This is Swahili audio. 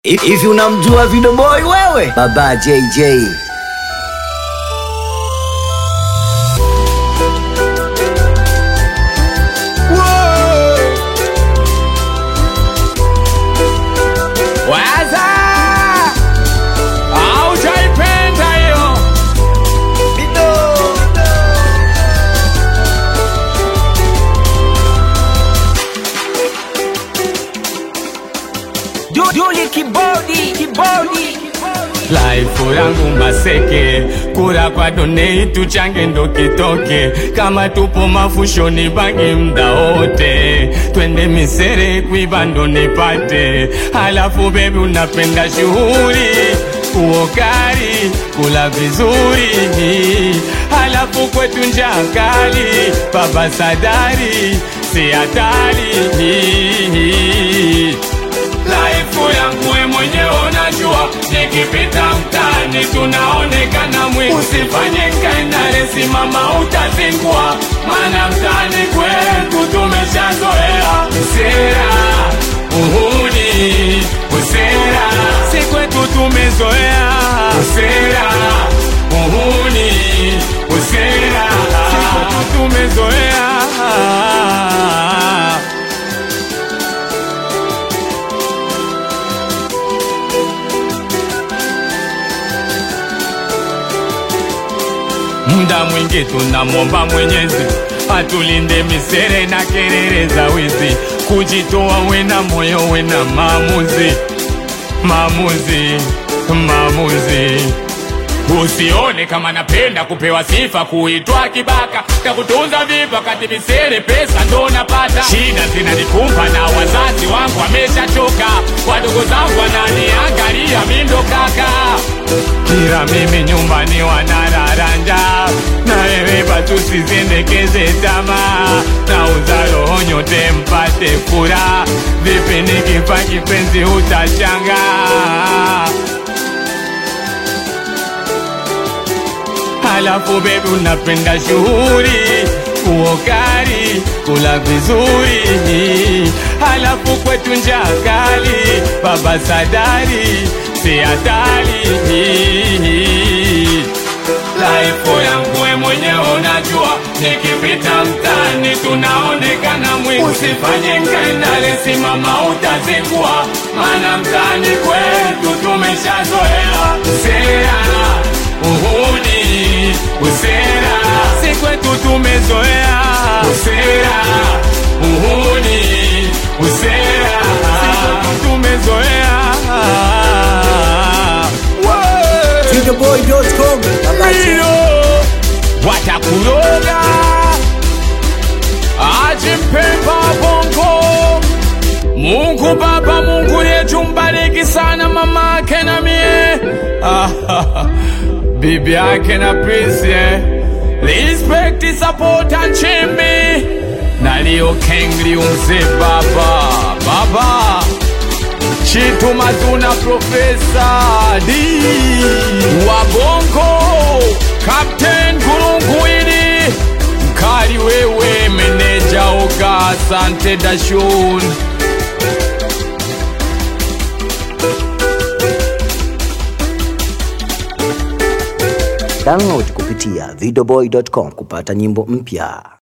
Hivi unamjua Video Boy wewe? Baba JJ. Waza aujaipenda hiyo Juli kibodi, kibodi. Laifu yangu maseke, kura kwa donei tuchange ndo kitoke, kama tupo mafushoni bangi mda wote, twende misere kuiba ndo nipate, halafu bebi unapenda shughuli uokari kula vizuri, halafu kwetu njaa kali, baba sadari si hatari Laifu yangu we mwenyewe unajua, nikipita mtaani tunaonekana mwi. Usifanye kaendale, simama utazingua, maana mtaani kwetu tumeshazoea usera, uhuni, usera, si kwetu tumezoea usera, uhuni, usera, si kwetu tumezoea Muda mwingi tunamwomba Mwenyezi atulinde misere na kelele za wizi, kujitoa wena moyo wena maamuzi, maamuzi, maamuzi. Usione kama napenda kupewa sifa, kuitwa kibaka, takutunza vipi wakati misere pesa ndo napata. Shida zinanikumba na wazazi wangu wameshachoka, wadogo zangu wananiangalia mi ndo kaka kila mimi nyumbani wanararanja na wewe batu sizendekeze tamaa na uzalo nyote mpate furaha vipi nikifa kipenzi utachanga halafu bebi unapenda shughuli uokari kula vizuri halafu kwetu njaa kali baba sadari si hatari laifu yangu we mwenyewe unajua nikipita mtaani tunaonekana mwi usifanye nkaendale simama utazingua maana mtaani kwetu tumeshazoea sera uhuni usera si kwetu tumezoea usera uhuni usera si kwetu tumezoea Videoboy.com. Baba JJ. Ndio watakuroga ajimpemba bongo Mungu Baba, Mungu yetu mbariki sana mama yake na mie bibi yake na Prince eh. Respect support and chimbi na Leo Kengli umze baba baba Chitu Mazuna Profesa D wa Bongo Captain Gurunguini Mkali wewe meneja Oga Asante Dashun Download kupitia videoboy.com kupata nyimbo mpya.